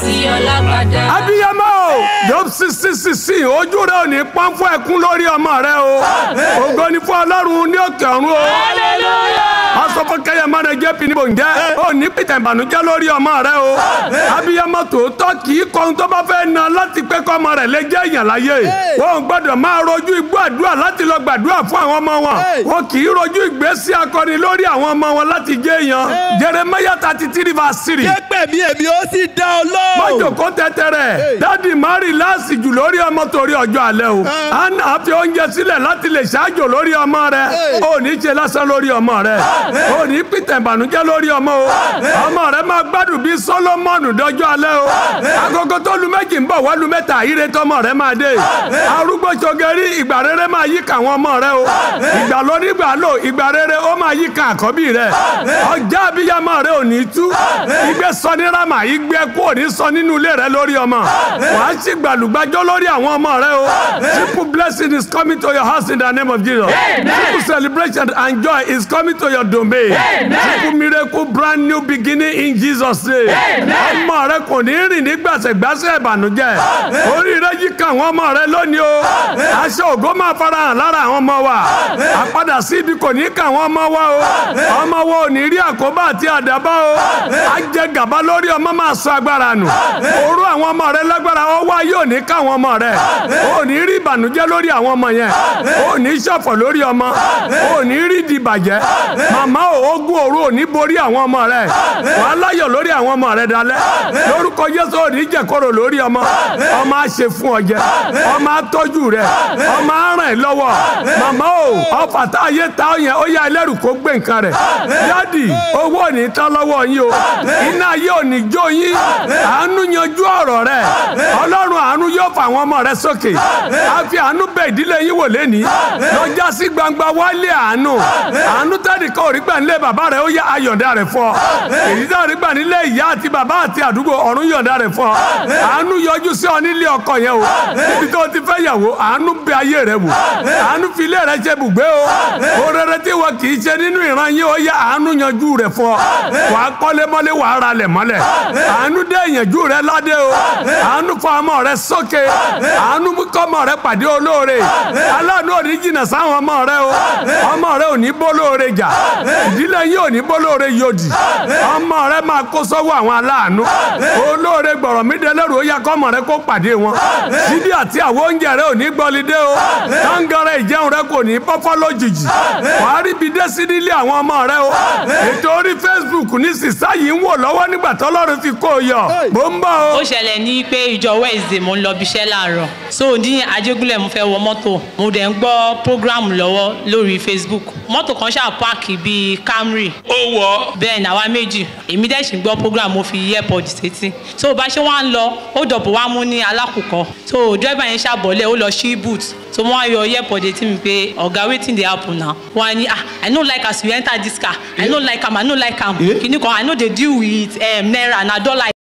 àti ọlágbádá. abiyamọ o job sixty sixteen ojú rẹ ò ní pọ́n fún ẹkún lórí ọmọ rẹ o ògo ni fún ọlọ́run ní òkè ọ̀run o asọfọ kẹyàmọ rẹ jẹ pinni bòńjẹ ò ní pìtẹ ìbànújẹ́ lórí ọmọ rẹ o abiyamọ tòótọ́ kì í kọ́ tó bá fẹ́ na láti pé kọ́ ọmọ rẹ lè jẹ́ èèyàn láyé wọn gbọ́dọ̀ máa rojú igbó àdúrà láti lọ gbàdúrà fún àwọn ọmọ wọn wọn kì í rojú ìgbésí akọni lórí àwọn ọmọ wọn láti jẹ́ èèyàn Jeremiah thirty three verse three Képè mi èmi ó sì dá ọ lóhùn. mọ́jòkó tẹ́tẹ́rẹ́ dádì mari láàsì jù lórí ọmọ torí ọjọ́ alẹ́ o anna fi oúnjẹ sílẹ̀ láti lè ṣáájò lórí ọmọ rẹ ò ní ṣe lásán lórí ọmọ rẹ ò ní pìtẹ̀ ìbànújẹ́ lórí ọmọ o ọmọ rẹ máa gbádùn bíi solomoni dọjọ́ alẹ́ o agogo tó lu méjì ń bọ̀ wá lu mẹ́ta ire tọmọ rẹ máa dé arúgbó sọgẹ́rì ìgbà rere máa yí kàwọn ọmọ rẹ o ìgbà lórí ìgbà lò ìgbà rere ó máa yí kàn àkọ́bí rẹ ọjà abiyamọ rẹ ò ní tú igbe sọ ní rama igbe kú ò ní sọ nínú ilé rẹ lórí ọmọ wàá sì gbàlùgbàjọ lórí àwọn ọmọ rẹ o triple blessing is coming to your house in the name of Jesus triple celebration and joy is coming to your domain triple miracle brand new beginning in Jesus name ọmọ rẹ kò ní rìn ní gbàsẹ̀gbàsẹ̀ ìbànújẹ́ orí rẹ yí ká àwọn ọmọ rẹ lónìí o aṣọ ògo máa farahàn lára àwọn ọmọ wa àpadà sí ibi kò ní ká àwọn ọmọ wa o ọmọ wa ò ní rí àkóbá àti àdábá o á jẹ gàba lórí ọmọ máa sọ agbára nù orú àwọn ọmọ rẹ lágbára ọwọ́ ayé ò ní ká àwọn ọmọ rẹ ò ní rí ìbànújẹ́ lórí àwọn ọmọ yẹn ò ní ṣọ̀fọ̀ lórí ọmọ ò ní rí ìdìbàjẹ́ màmá ò ogun òru ò ní borí àwọn ọmọ rẹ wàá láyọ̀ lórí àwọn ọmọ rẹ dalẹ́ lórúkọ Jésù ò ní jẹ̀kọ́rọ̀ lórí ọmọ ọmọ á ṣe fún ọ jẹ ọmọ á tọ́jú rẹ ọmọ á ràn ẹ́ lọ́wọ́ màmá ò ọfà tá a yé ta ọ yẹn ó yá ẹlẹ́rù kó gbé nǹkan rẹ̀ dádì owó ò ní tán lọ́wọ́ yín o iná ayé ò ní jó yín àánú yanjú ọ̀rọ̀ rẹ̀ ọlọ́run àánú yóò fà àwọn ọmọ rẹ̀ sókè a fi àánú bẹ̀ ìdílé yín wò lẹ́ni lọ́jà sí gbangba wálé àánú àánú tẹ́lẹ̀ kan ò rí gbà nílé bàbá rẹ̀ ó yá ayọ̀dá rẹ̀ fọ́ èyí tá ò rí gbà nílé ìyá àti bàbá àti àdúgbò ọ̀run yọ̀dá rẹ̀ fọ́ àánú yọjú sí ọ nílé ọkọ yẹn o níbi tó ti fẹ́ yàwó àánú bẹ ayé rẹ̀ wò àánú fi ilé rẹ̀ ṣe bùgbé o òrèrè tí wọn kì í ṣe nínú ìran yín ó yá àánú yanjú rẹ̀ fọ́ wàá kọ́lé mọ́lé wàá ra lẹ̀ mọ́lẹ̀ àánú dé ìyànjú rẹ ládé o àánú fọ ọmọ rẹ sókè àánú mú kọ́mọ rẹ pàdé olóore aláàánú ò ní jìnnà sáwọn ọmọ rẹ o ọmọ rẹ ò ní bólóore jà ìdílé yín ò ní bólóore yòdì ọmọ rẹ máa kó sọ́wọ́ àwọn aláàánú olóore gbọ̀rọ̀ mí délẹ́rù ó yá kọ́mọ rẹ kó pàdé wọn sídìí àti àwọn oúnjẹ rẹ ò ní gbọ́lidé o táǹgàrà ìjẹun rẹ kò ní bọ́fọ́ lójijì wàá rí ibi dé sí nílé àwọn ọmọ rẹ o ètò orí Facebook ní sísá yìí ń wò lọ́wọ́ nígbà tọ́lọ́run fi kó o yọ mò ń bọ̀ o. ó ṣẹlẹ̀ ní pé ìjọ wednesday mo ń lọ bíṣẹ́ láàárọ̀ so ní ajégúnlẹ̀ mo fẹ́ wọ mọ́tò mo dẹ̀ ń gbọ́ program lọ́wọ́ lórí facebook mọ́tò kan ṣáà páàkì bíi camry Ó wọ̀. bẹ́ẹ̀ ni àwa méjì èmi dẹ̀ sì ń gbọ́ program mo fi airpod sétí so bá ṣe wá ń lọ ó dọ̀bọ̀ wá mú ní alákùkọ so driver yẹn ṣàbọ̀lẹ̀ ó lọ sí boot so wọ́n á yọ airpod etí mi pé ọ̀gá wetin dey happen now wọ́n á ní ah i no like as you enter this car i no like am i no like am kìnnìkan i no dey deal with um, naira na dollar